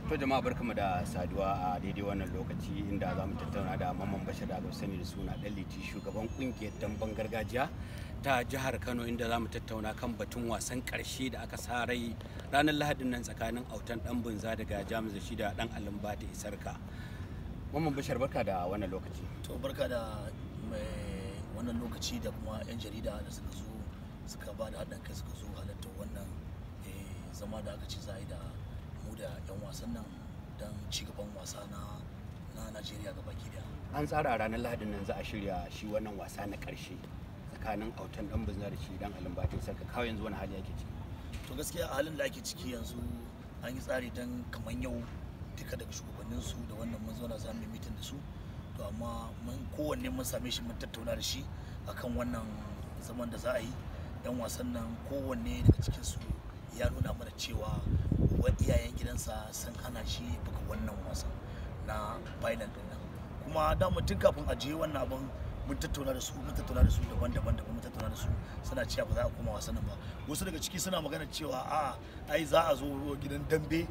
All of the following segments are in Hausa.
To jama'a barkamu da saduwa a daidai wannan lokaci inda za mu tattauna da Mamman Bashir da aka sani da suna Dan Liti shugaban kungiyar damben gargajiya ta jihar Kano inda za mu tattauna kan batun wasan karshe da aka sa rai ranar Lahadin nan tsakanin autan dan bunza daga Jamus da shi da dan Alimbata Isarka. Mamman Bashir barka da wannan lokaci. to barka da mai wannan lokaci da kuma 'yan jarida da suka zo suka ba da haɗin kai suka zo halartar wannan eh, zama da aka ce za a yi da mu da 'yan wasan nan don cigaban wasa na na najeriya ga baki daya An tsara ranar Lahadin nan za a shirya shi wannan wasa na karshe tsakanin autan dan bunza da shi dan Alimbata Isarka kawai yanzu wani hali yake ciki. to gaskiya a halin da ake ciki yanzu an yi tsari don kamar yau duka daga shugabanninsu da wannan mun zauna za mu yi mitin da su to amma mun kowanne mun same shi mun tattauna da shi akan wannan zaman da za a yi yan wasan nan kowanne daga cikinsu ya nuna mana cewa wa iyayen gidansa sun hana shi buga wannan wasan na final din nan kuma da tun kafin a je wannan abin mun tattauna da su mun tattauna da su daban-daban daban mun tattauna da su suna cewa ba za a koma wasan nan ba wasu daga ciki suna magana cewa a ai za a zo gidan dambe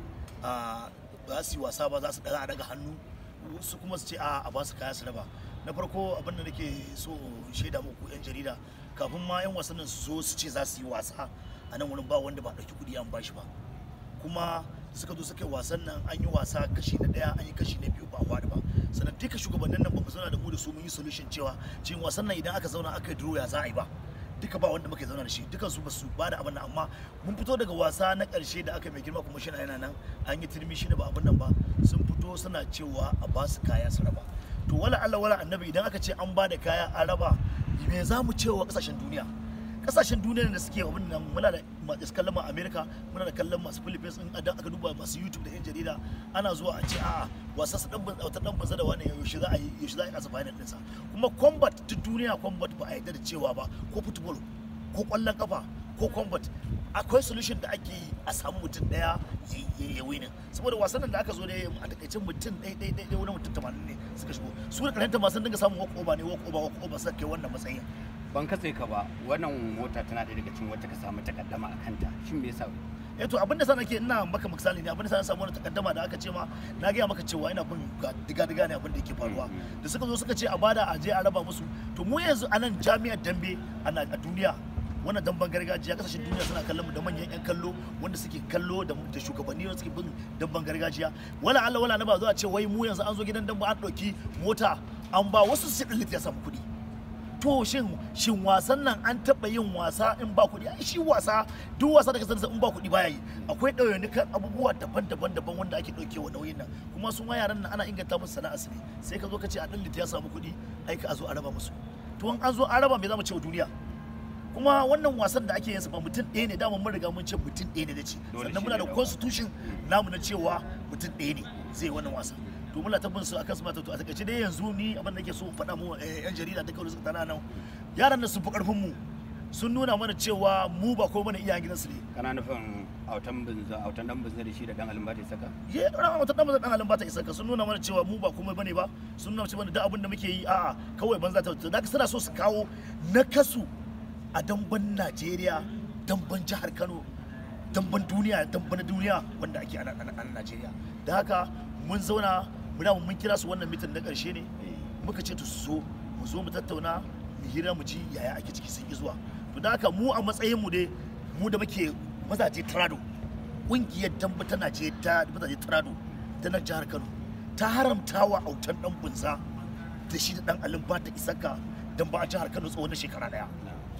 a ba za su yi wasa ba za su daga daga hannu wasu kuma su ce a a ba su kaya su raba na farko abin da nake so in shaida muku yan jarida kafin ma yan wasan nan su zo su ce za su yi wasa a nan wurin ba wanda ba ɗauki kuɗi an bashi ba kuma suka zo suka yi wasan nan an yi wasa kashi na daya an yi kashi na biyu ba a ba sannan duka shugabannin nan ba mu zauna da mu da su mun yi solution cewa cikin wasan nan idan aka zauna aka yi draw ya za a yi ba duka ba wanda muka zauna da shi dukan su ba su ba da abin nan amma mun fito daga wasa na karshe da aka mai girma kuma shi yana nan an yi turmi shi da ba abin nan ba sun fito suna cewa a ba su kaya su raba to wala Allah wala annabi idan aka ce an ba da kaya an raba me za mu cewa kasashen duniya kasashen duniya da suke abin nan muna da masu kallon ma America muna da kallon masu Philippines in idan aka duba masu YouTube da yan jarida ana zuwa a ce a'a wasa su dan wata dan banza da wani yaushe za a yi yaushe za a yi kasa final ɗinsa kuma combat ta duniya combat ba a yarda da cewa ba ko football ko kwallon kafa ko combat akwai solution da ake yi a samu mutum daya ya winin saboda wasan nan da aka zo da a takaicin mutum ɗaya ɗaya ɗaya wani mutum tamanin ne suka shigo su da karanta masu dinga samun walk over ne walk over walk over suka kai wannan matsayin Ban katse ka ba wannan mota tana ɗaya daga cikin wacce ka samu takaddama a kanta shin me yasa eh to abinda sa nake ina maka misali ne abinda sa na samu wani takaddama da aka ce ma na gaya maka cewa ina bin diga diga ne abin da yake faruwa da suka zo suka ce a bada a je a raba musu to mu yanzu a nan jami'ar dambe a duniya wannan damben gargajiya kasashen duniya suna kallon mu da manyan yan kallo wanda suke kallo da da shugabanni wanda suke bin damben gargajiya wala Allah wala na ba zuwa ce wai mu yanzu an zo gidan dambe an ɗauki mota an ba wasu su ɗin ya samu kuɗi to shin shin wasan nan an taɓa yin wasa in ba kuɗi ai shi wasa duk wasa da kasance in ba kuɗi baya yi akwai ɗauyanikan abubuwa daban-daban daban wanda ake ɗaukewa nauyin nan kuma sun ma yaran nan ana inganta musu sana'a su ne sai ka zo ka ce a ɗan ya samu kuɗi ai ka zo a raba musu to in an zo an raba me za mu ce wa duniya kuma wannan wasan da ake yin sa ba mutum ɗaya ne dama mun riga mun ce mutum ɗaya ne da ce Dole sannan shi muna ne da da constitution namu na cewa mutum ɗaya ne zai wannan wasan to muna tabbin su akan su mata to a takaice dai yanzu ni abin da nake so in faɗa mu eh, yan jarida duka wanda suka tana nan yaran nan sun fi ƙarfin mu sun nuna mana cewa mu ba ko mana iyayen gidansu ne kana nufin autan bunza autan dan bunza da shi da dan Alimbata Isarka ye ran wata dan bazan dan halin bata isa ka sun nuna mana cewa mu ba komai bane ba sun nuna cewa duk abin da muke yi a'a kawai banza ta da suna so su kawo nakasu a damban Najeriya damban jihar Kano damban duniya damban duniya wanda ake a nan a Najeriya da haka mun zauna mu da mun kira su wannan mitin na karshe ne muka ce to su zo mu zo mu tattauna mu hira mu ji yaya ake ciki sun yi zuwa to da haka mu a matsayin mu dai mu da muke mazaje trado kungiyar damba ta Najeriya ta mazaje trado ta nan jihar Kano ta haramta wa autan dan bunza da shi da dan alin bata isaka damba a jihar Kano tsawon na shekara daya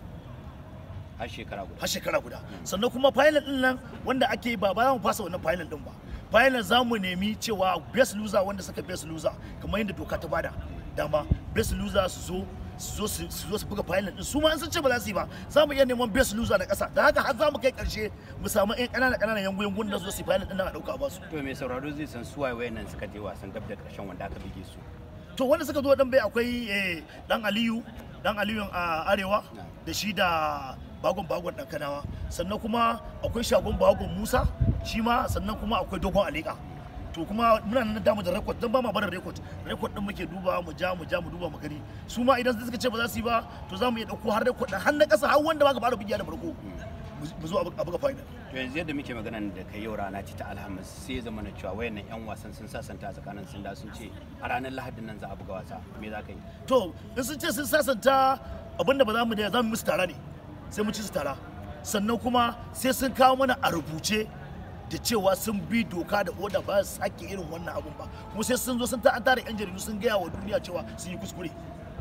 har shekara guda har shekara guda sannan kuma final din nan wanda ake yi ba ba za mu fasa wannan final din ba final za mu nemi cewa best loser wanda suka best loser kamar yadda doka ta bada dama best loser su zo su zo su- su zo su buga final din su ma an sun ce ba za su yi ba za mu iya neman best loser na kasa da haka har za mu kai karshe mu samu yan ƙanana ƙananan yangu yangun da su zo su yi final din nan a dauka a basu to mai sauraro zai san suwaye wayannan suka je wasan dab da karshen wanda aka bige su to wanda suka zo dan bai akwai eh, dan aliyu dan aliyu a arewa da shi da bagon bagon dan kanawa sannan kuma akwai shagon bagon musa shi ma sannan kuma akwai dogon alika to kuma muna nan damu da rekod don ba ma barin rekod rekod din muke duba mu ja mu ja mu duba mu gani su ma idan suka ce ba za su yi ba to za mu iya dauko har rekod har na kasa har wanda ba ka fara bigiya da farko mu zo a buga final to yanzu yadda muke magana da kai yau rana ce ta alhamis sai ya zama na cewa wayannan yan wasan sun sasanta a tsakanin sun da sun ce a ranar lahadin nan za a buga wasa me za ka yi to in sun ce sun sasanta abinda ba za mu da za mu musu tara ne sai mu ci su tara sannan kuma sai sun kawo mana a rubuce da cewa sun bi doka da oda ba su sake irin wannan abun ba kuma sai sun zo sun ta an tara yan jaridu sun gaya wa duniya cewa sun yi kuskure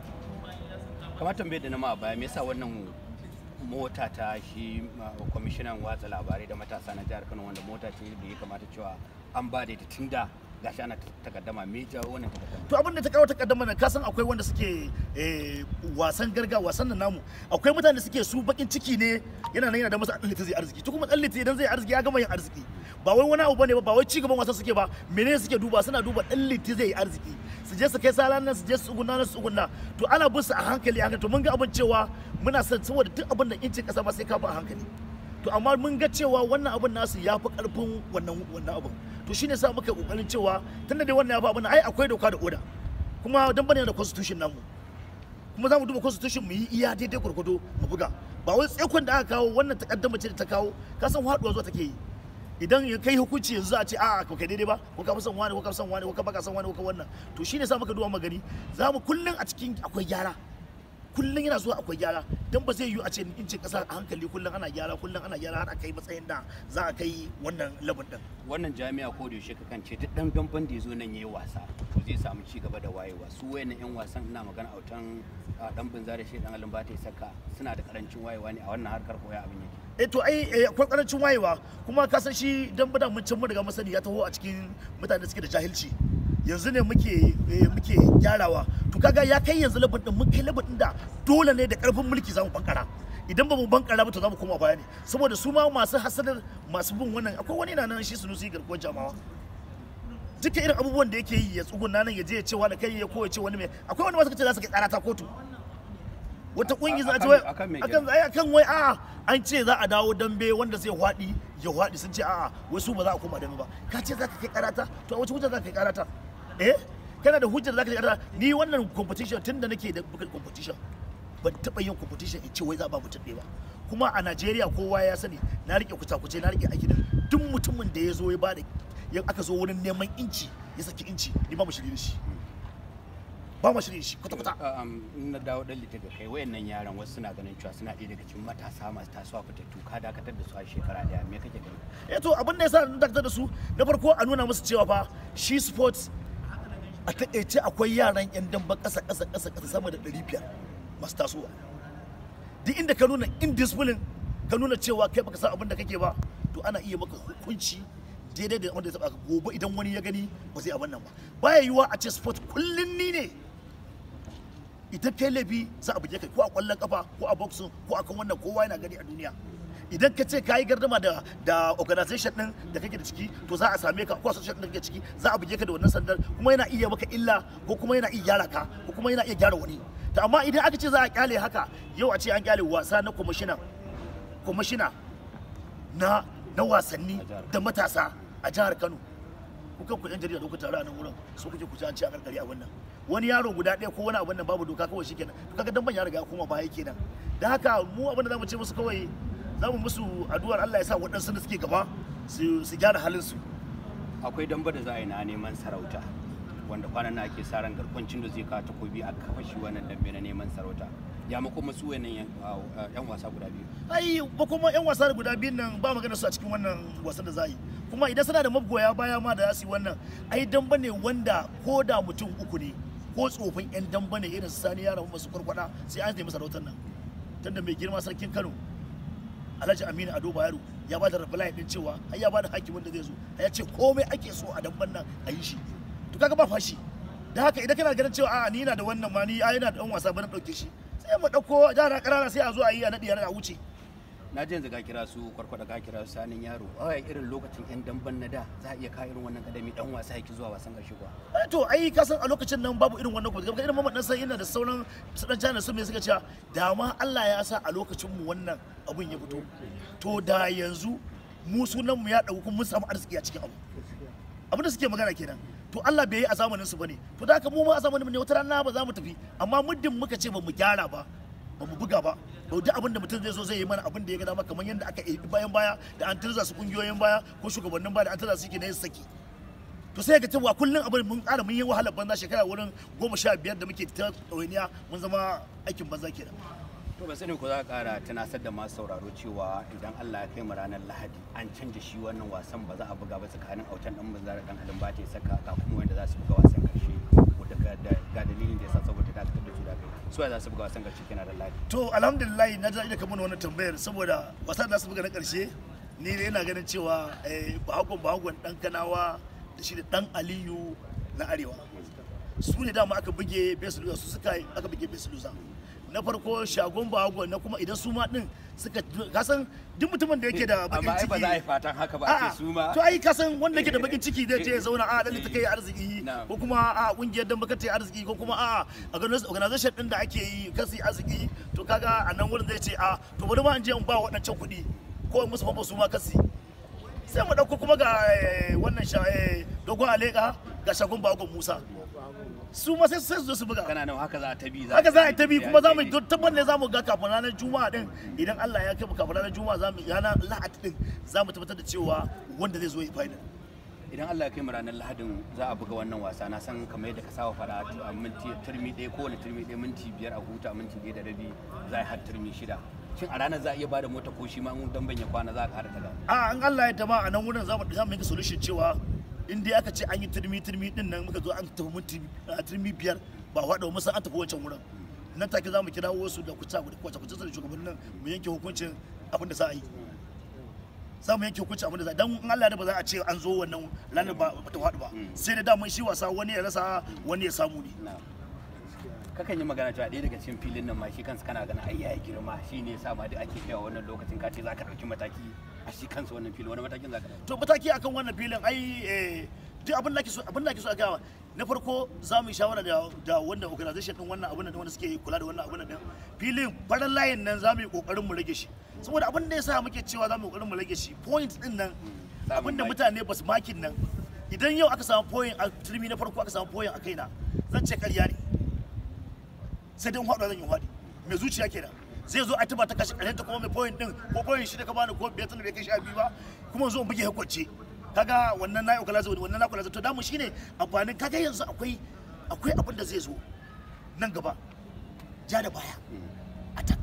kamar tambayar da na ma a baya me yasa wannan mota ta shi uh, kwamishinan watsa labarai da matasa na jihar kano wanda mota ce da ya kamata cewa an ba da ita tun da gashi ana takaddama me jawo wannan takaddama to abin da ta kawo takaddama nan kasan akwai wanda suke eh, wasan garga wasan nan namu akwai mutane da suke su bakin ciki ne yana nan yana da masa dan zai arziki to kuma dan idan zai arziki ya gama yin arziki ba wai wani abu bane ba ba wai ci gaban wasan suke ba menene suke duba suna duba dan zai yi arziki su je su kai salan nan su je su tsugunna nan su tsugunna to ana bin su a hankali hankali to mun ga abin cewa muna son saboda duk abin da incin kasa ma sai ka ba a hankali to amma mun ga cewa wannan abin nasu ya fi karfin wannan wannan abin to shine sa muka kokarin cewa tunda dai wannan ya fi abin ai akwai doka da oda kuma dan bane da constitution namu kuma za mu duba constitution mu yi iya daidai gurgudo mu buga ba wai tsekon da aka kawo wannan takaddama ce da ta kawo ka san haduwa zuwa take yi idan ya kai hukunci yanzu a ce a ko kai daidai ba ko ka fi son wani ko ka fi son wani ko ka baka son wani ko ka wannan to shine sa muka duba magani za mu kullun a cikin akwai gyara kullum yana zuwa akwai gyara don ba zai yiwu a ce in ce kasa a hankali kullum ana gyara kullum ana gyara har a kai matsayin da za a kai wannan labin din wannan jami'a ko da yaushe ka kance duk dan damban da ya zo nan yayi wasa to zai samu ci gaba da wayewa su wayannan yan wasan ina magana autan dan binza da shi dan alin ba ta saka suna da karancin wayewa ne a wannan harkar koya abin yake eh to ai eh, akwai karancin wayewa kuma ka san shi dan bada mun can mun riga masani ya taho a cikin mutane da suke da jahilci yanzu ne muke eh, muke gyarawa to kaga ya kai yanzu labin din mun kai labin din da dole ne da karfin mulki zamu bankara idan ba mu bankara ba to zamu koma baya ne saboda su ma masu hasadar masu bin wannan akwai wani na nan shi sunusi garkuwar jamawa duka irin abubuwan da yake yi ya tsuguna nan ya je ya ce wani kai ya ko ya ce wani mai akwai wani masu kace za su kai karata kotu wata kungi za a ce wai akan me akan ai akan wai a an ce za a dawo dambe wanda zai hwadi ya hwadi sun ce a'a wai su ba za a koma dambe ba ka ce za ka kai karata to a wace hujja za ka kai karata eh kana da hujjar za ka kai karata ni wannan competition tun da nake da bukan competition ban taɓa yin competition in ce wai za a ba mutum ɗaya ba kuma a Najeriya kowa ya sani na rike kuce na rike aiki da duk mutumin da ya zo ya bada ya aka zo wurin neman inci ya saki inci ni ba mu shirye da shi ba mu shirye da shi kwata kwata Um, in na dawo dan littafi kai wayannan yaran wasu suna ganin cewa suna ɗaya daga cikin matasa masu tasowa fitattu ka dakatar da su a shekara ɗaya me kake gani eh to abin da yasa na dakatar da su na farko a nuna musu cewa fa shi sports a taƙaice akwai yaran yan damba ƙasa ƙasa ƙasa ƙasa sama da 500 masu tasowa duk inda ka nuna indiscipline ka nuna cewa kai baka san abin da kake ba to ana iya maka hukunci daidai da wanda ya taba ka gobe idan wani ya gani ba zai abin nan ba baya yiwuwa a ce sport kullun ni ne idan kai laifi za a buge kai ko a kwallon kafa ko a boxing ko a kan wannan kowa yana gani a duniya idan ka ce ka yi gardama da da organization din da kake da ciki to za a same ka ko association din da kake ciki za a buge ka da wannan sandar kuma yana iya maka illa ko kuma yana iya gyara ka ko kuma yana iya gyara wani to amma idan aka ce za a kyale haka yau a ce an kyale wasa na kwamishina kwamishina na na wasanni da matasa a jihar Kano kuka ku yan jarida da kuka taru a nan wurin so kuke ku ji an ce a karkari a wannan wani yaro guda ɗaya ko wani abin nan babu doka kawai shikenan to kaga dan ban ya riga ya koma baya kenan dan haka mu abin da zamu ce musu kawai zamu musu addu'ar Allah ya sa waɗansu da suke gaba su su gyara halin su akwai damba da za a yi na neman sarauta wanda kwanan na ake sa ran garkwancin da zai kawo takobi a kafa shi wannan dambe na neman sarauta ya mako masu wayannan yan yan wasa guda biyu ai ba kuma yan wasa guda biyun nan ba magana su a cikin wannan wasan da za yi kuma idan suna da magoya baya ma da za su yi wannan ai damba ne wanda ko da mutum uku ne ko tsofin yan damba ne irin su sani yaran masu kwarkwada sai an nemi sarautar nan tunda mai girma sarkin Kano Alhaji Aminu Ado Bayero ya ba da reply din cewa ai ya ba da hakimin da zai zo ya ce komai ake so a damban nan a yi shi to kaga ba fashi da haka idan kana ganin cewa a ni na da wannan ma ni ai yana da ɗan wasa ba na ɗauke shi sai mu ɗauko yara ƙanana sai a zo a yi a naɗi a wuce na ji yanzu ka kira su kwarkwada ka kira su sanin yaro a irin lokacin yan damban na da za a iya ka irin wannan kadami dan wasa yake zuwa wasan karshe kuwa Eh, to ai ka san a lokacin nan babu irin wannan kuma irin mamman sai yana da sauran su dan jana su me suka cewa da ma Allah ya sa a lokacin mu wannan abun ya fito to da yanzu mu sunan mu ya dauki mun samu arziki a cikin abu abin da suke magana kenan to Allah bai yi a zamanin su bane to da haka mu ma a zamanin mu ne wata rana ba za mu tafi amma muddin muka ce ba mu gyara ba ba mu buga ba to duk abin da mutum zai zo zai yi mana abin da ya ga dama kamar yadda aka yi bayan baya da an tirza su kungiyoyin baya ko shugabannin baya da an tirza su ke na yin saki to sai ga cewa kullum abin mun ƙara mun yi wahalar banza shekara wurin goma sha biyar da muke ta ɗawainiya mun zama aikin banza kenan to ba sani ko za ka kara tunasar da masu sauraro cewa idan Allah ya kai mu ranar Lahadi an canja shi wannan wasan ba za a buga ba tsakanin autan dan banza da dan halin ba ta saka ga kuma wanda za su buga wasan karshe wanda ga dalilin da yasa saboda ta da su da kai su za su buga wasan karshe kenan da Lahadi to alhamdulillah na ji da kamar wannan tambayar saboda wasan da su buga na karshe ni dai ina ganin cewa bahagon bahagon dan kanawa da shi da dan aliyu na arewa su ne dama aka buge besu lusa su suka aka buge besu lusa na farko shagon bahagon na kuma idan su ma din suka kasan duk mutumin da yake da bakin amma ai ciki ba za a yi fatan haka ba a A'a, ce su ma to ai kasan wanda yake da bakin ciki zai je ya zauna a dalilin ta kai arziki Na'am. ko kuma a kungiyar dan baka ta arziki ko kuma a organization din da ake yi kasi arziki to kaga a nan wurin zai ce a to bari ma in je in ba waɗancan kuɗi ko in musu famfo su ma kasi sai mu ɗauko kuma ga eh, wannan sha eh, dogon aleka ga shagon bagon musa su ma sai sai su zo su buga kana nan haka za ta bi haka za a yi ta bi kuma za mu yi tabbar ne za mu ga kafin ranar juma'a din idan Allah ya kai mu kafin ranar juma'a za mu ranar lahadi din za mu tabbatar da cewa wanda zai zo yi final idan Allah ya kai mu ranar Lahadin za a buga wannan wasa na san kamar yadda ka saba fara a minti turmi ɗaya kowane turmi ɗaya minti biyar a huta minti ɗaya da rabi za a yi har turmi shida shin a ranar za a iya bada mota ko shi ma in dan ya kwana za a ƙara ta a an Allah ya tama a nan wurin za mu za mu yi solution cewa in dai aka ce an yi turmi turmi din nan muka zo an tafi minti a turmi biyar ba wada mu san an tafi wancan wurin nan take za mu kira wasu da kuta kwace kwace da shugabannin nan mu yanke hukuncin abin da za a yi za mu yanke hukuncin abin da za a yi dan in Allah ya da ba za a ce an zo wannan ranar ba ba ta faɗi ba sai da daman shi wasa wani ya rasa wani ya samu ne na kakan yi magana cewa ɗaya daga cikin filin nan ma shi kansa kana ganin ai ya girma shi ne yasa ma duk ake kaiwa wannan lokacin ka ce za ka ɗauki mataki a shi kansa wannan filin wani matakin za ka ɗauki to mataki akan wannan filin ai eh, duk abin da ake so abin da ake so a gawa na farko za mu yi shawara da da wanda organization din wannan abin da wanda suke kula da wannan abin din filin farin layin nan za mu yi kokarin mu rage shi saboda abin da yasa muke cewa za mu yi kokarin mu rage shi point din nan Samun abin da maki. mutane ba su makin nan idan yau aka samu point a turmi na farko aka samu point a kaina zan ce karya ne sai dai in haɗu zan yi haɗi mai zuciya kenan zai zo a tuba ta kashe ƙarshen ta kuma mai point din ko point shi da ka bani ko biyar tun da bai kai sha biyu ba kuma zo in buge hukunci kaga wannan na ukula zai wannan na ukula zai to damu shine amfanin kaga yanzu akwai akwai abin da zai zo nan gaba ja da baya attack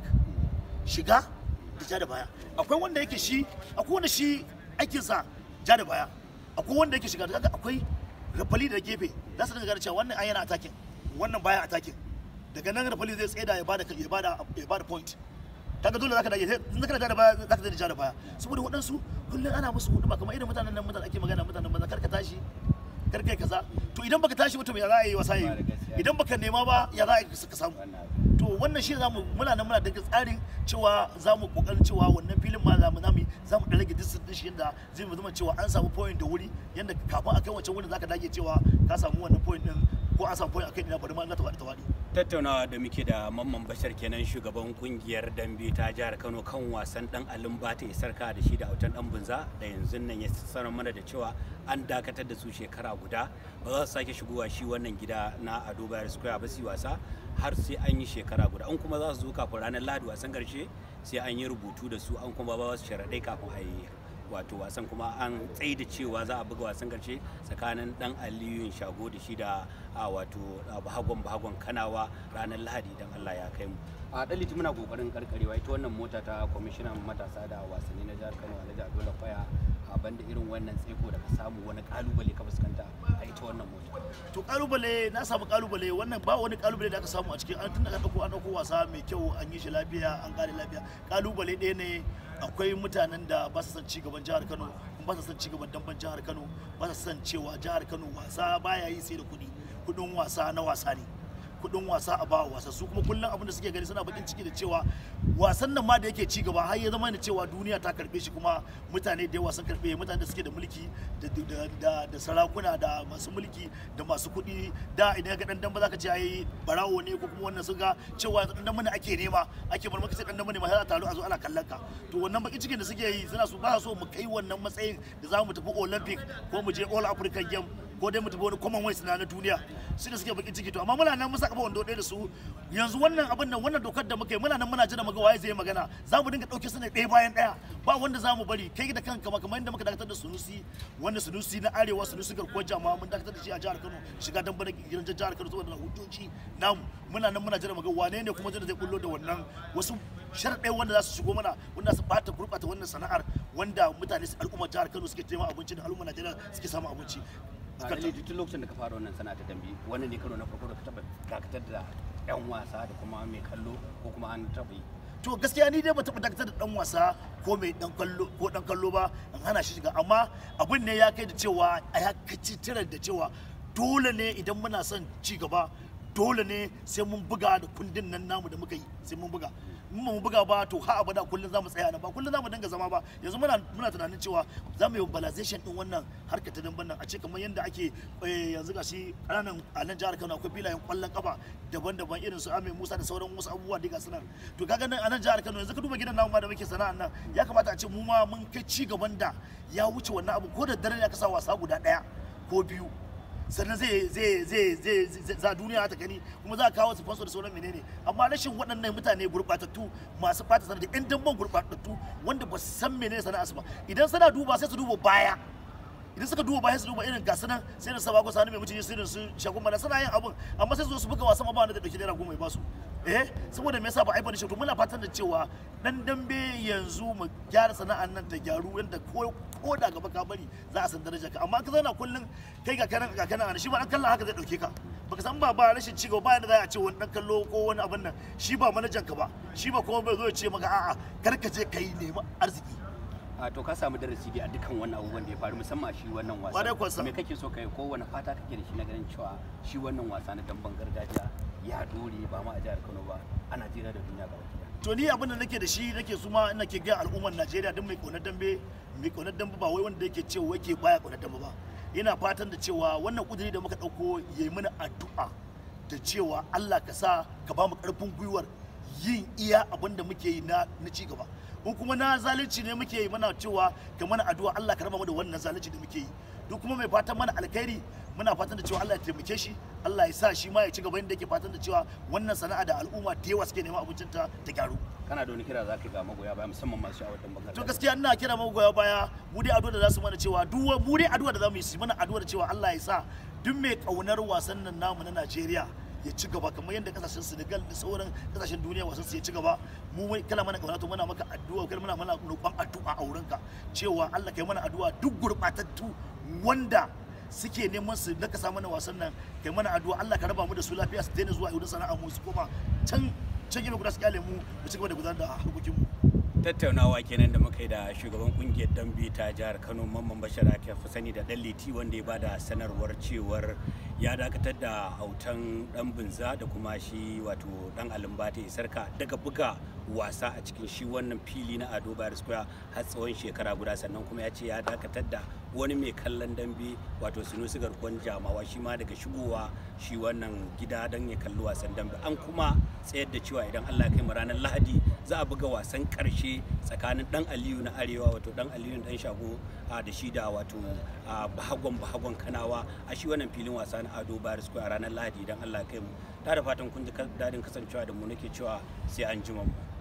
shiga da ja da baya akwai wanda yake shi akwai wanda shi aikinsa ja da baya akwai wanda yake shiga kaga akwai rafali da gefe za su dinga gane cewa wannan an yana attacking wannan baya attacking daga nan rafali zai tsaya ya bada ya bada ya bada point kaga dole zaka dage in zaka da baya zaka da ja da baya saboda waɗansu kullum ana musu hudu ba kamar irin mutanen nan mutanen ake magana mutanen banza kar ka tashi kar kai kaza to idan baka tashi mutum ya za a yi wasa yi idan baka nema ba ya za a yi ka samu to wannan shi zamu muna nan muna daga tsarin cewa zamu kokarin cewa wannan filin ma zamu zamu yi, zamu da rage distance din shi yanda zai zama cewa an samu point da wuri yanda kafin a kai wancan wurin zaka dage cewa ka samu wannan point din ko an samu point a kai ina bari ma na ta faɗi ta faɗi tattaunawa da muke da mamman bashar kenan shugaban kungiyar dambe ta jihar kano kan wasan dan alin bata isarka da shi da autan dan bunza da yanzu nan ya sanar mana da cewa an dakatar da su shekara guda ba za su sake shigowa shi wannan gida na ado bayar square ba su yi wasa har sai an yi shekara guda an kuma za su zo kafin ranar lahadi wasan karshe sai an yi rubutu da su an kuma ba su sharaɗai kafin a yi wato wasan kuma an tsaye da cewa za a buga wasan karshe tsakanin dan aliyun shago da shi da a wato a bahagon bahagon kanawa ranar lahadi idan allah ya kai mu a daliti muna kokarin karkarewa ita wannan mota ta kwamishinan matasa da wasanni na jihar kano alhaji adola kwaya a banda irin wannan tseko da ka samu wani kalubale ka fuskanta a ita wannan mota to kalubale na samu kalubale wannan ba wani kalubale da aka samu a cikin an tun daga dauko an dauko wasa mai kyau an yi shi lafiya an kare lafiya kalubale ɗaya ne akwai mutanen da ba su san ci gaban jihar Kano ba su san ci gaban damban jihar Kano ba su san cewa jihar Kano wasa baya yi sai da kuɗi kuɗin wasa na wasa ne kuɗin wasa a ba wasa su kuma kullum abin da suke gani suna bakin ciki da cewa wasan nan ma da yake ci gaba har ya zama da cewa duniya ta karbe shi kuma mutane da yawa sun karbe mutane da suke da mulki da, da, da, da sarakuna da masu mulki da masu kuɗi da idan ga dan damba zaka ce ai barawo ne ko kuma wannan sun ga cewa yanzu dan damba ne ake nema ake bar maka sai dan damba ne ma sai a taru a zo ana kallon ka to wannan bakin cikin da suke yi suna so ba so mu kai wannan matsayin da za mu tafi olympic ko mu je all african game ko dai mu tafi wani commonwealth na na duniya su da suke bakin ciki to amma muna nan musa kafa wando ɗaya da su yanzu wannan abin nan wannan dokar da muka yi muna nan muna jira muga waye zai yi magana za mu dinga ɗauke su ne ɗaya bayan ɗaya ba wanda za mu bari kai da kanka ma kamar yadda muka dakatar da sunusi wanda sunusi na arewa sunusi garkuwar jama'a mun dakatar da shi a jihar kano shiga dan bana gidan jihar kano saboda hujjoji namu muna nan muna jira muga wane ne kuma zai bullo da wannan wasu sharɗai wanda za su shigo mana wanda su bata gurɓata wannan sana'ar wanda mutane al'ummar jihar kano suke taimaka abinci da al'ummar najeriya suke samun abinci a dalili tun lokacin da ka fara wannan sana'a ta dambe wannan ne karo na farko da ka taba dakatar da yan wasa da kuma mai kallo ko kuma an taba yi to gaskiya ni dai ba taɓa dakatar da dan wasa ko mai dan kallo ko dan kallo ba an hana shi shiga amma abin ne ya kai da cewa a ya kaci tirar da cewa dole ne idan muna son ci gaba dole ne sai mun buga da kundin nan namu da muka yi sai mun buga in ba mu buga ba to ha abada kullum za mu tsaya nan ba kullum za mu dinga zama ba yanzu muna muna tunanin cewa za mu yi mobilization din wannan harkar ta damban nan a ce kamar yadda ake yanzu ga shi ƙananan a nan jihar Kano akwai filayen kwallon kafa daban-daban irin su Ame Musa da sauran wasu abubuwa da ga sunan to kaga nan a nan jihar Kano yanzu ka duba gidan namu ma da muke sana'an nan ya kamata a ce mu ma mun kai ci gaban da ya wuce wannan abu ko da dare ya kasa wasa guda ɗaya ko biyu sannan zai zai zai zai za duniya ta gani kuma za a kawo sponsor da sauran menene amma rashin waɗannan mutane gurɓatattu masu fata sanar da yan damban gurɓatattu wanda ba su san menene sana'arsu ba idan suna duba sai su duba baya idan suka duba baya su duba irin gasu nan sai da sabako sani mai mutunci sai da su shagun mana suna yin abun amma sai su zo su buga wasan ba wanda da dauki naira goma ya basu eh saboda me yasa ba aibar shi to muna fatan da cewa dan dambe yanzu mu gyara sana'an nan ta gyaru yanda ko ko da gaba ka bari za a san darajar ka amma ka zauna kullun kai ga kanan ga kanan shi ba dan kallon haka zai dauke ka baka san ba ba rashin cigaba ba yanda za a ce wani dan kallo ko wani abin nan shi ba manajan ka ba shi ba kuma bai zo ya ce maka a'a kar ka je kai nemi arziki a to ka samu darasi dai a dukkan wannan abubuwan da ya faru musamman shi wannan Kwarai kuwa wasa sa. me kake so kai ko wani fata kake da shi na ganin cewa shi wannan wasa na damben gargajiya ya dore ba ma a jihar Kano ba a Najeriya da duniya gaba ɗaya to ni abin da nake da shi nake su ma ina ke ga al'ummar Najeriya don mai kaunar dambe mai kaunar dambe ba wai wanda yake cewa yake baya kaunar dambe ba ina fatan da cewa wannan kuduri da muka dauko yayi mana addu'a da cewa Allah ka sa ka ba mu karfin gwiwar yin iya abin da muke yi na na ci gaba in kuma na zalunci ne muke yi mana cewa ka mana addu'a Allah ka raba mu da wannan zalunci da muke yi duk kuma mai fatan mana alkhairi muna fatan da cewa Allah ya taimake shi Allah ya sa shi ma ya ci gaba inda yake fatan da cewa wannan sana'a da al'umma da yawa suke neman abincin ta ta gyaru kana da wani kira za ka ga magoya baya musamman masu sha'awar damben to gargajiya gaskiya ina kira magoya baya mu dai addu'a da za su mana cewa duk mu dai addu'a da za mu yi su mana addu'a da cewa Allah ya sa duk mai kaunar wasan nan namu na Najeriya ya ci gaba kamar yadda kasashen Senegal da sauran kasashen duniya wasan su ya ci gaba mu wai kala mana kauna to muna maka addu'a kai muna mana roƙon addu'a a wurinka cewa Allah kai mana addu'a duk gurbatattu wanda suke neman su nakasa mana wasan nan kai mana addu'a Allah ka raba mu da su lafiya su daina zuwa wurin sana'a mu su koma can can gefe guda su kyale mu mu ci gaba da gudanar da harkokin mu tattaunawa kenan da muka yi da shugaban kungiyar dambe ta jihar kano mamman bashar ake fi sani da dan liti wanda ya bada sanarwar cewar ya dakatar da autan dan binza da kuma shi wato dan alimbata isarka daga buga wasa a cikin shi wannan fili na ado bayar square har tsawon shekara guda sannan kuma ya ce ya dakatar da wani mai kallon dambe wato sunusi garkuwan jamawa shi ma daga shigowa shi wannan gida don ya kalli wasan dambe an kuma tsayar da cewa idan allah kai mu ranar lahadi za a buga wasan karshe tsakanin dan aliyu na arewa wato dan aliyu dan shago a da shi da wato a bahagon bahagon kanawa a shi wannan filin wasa na ado bayar square a ranar lahadi idan allah kai mu ta da fatan kun ji dadin kasancewa da mu nake cewa sai an jima mu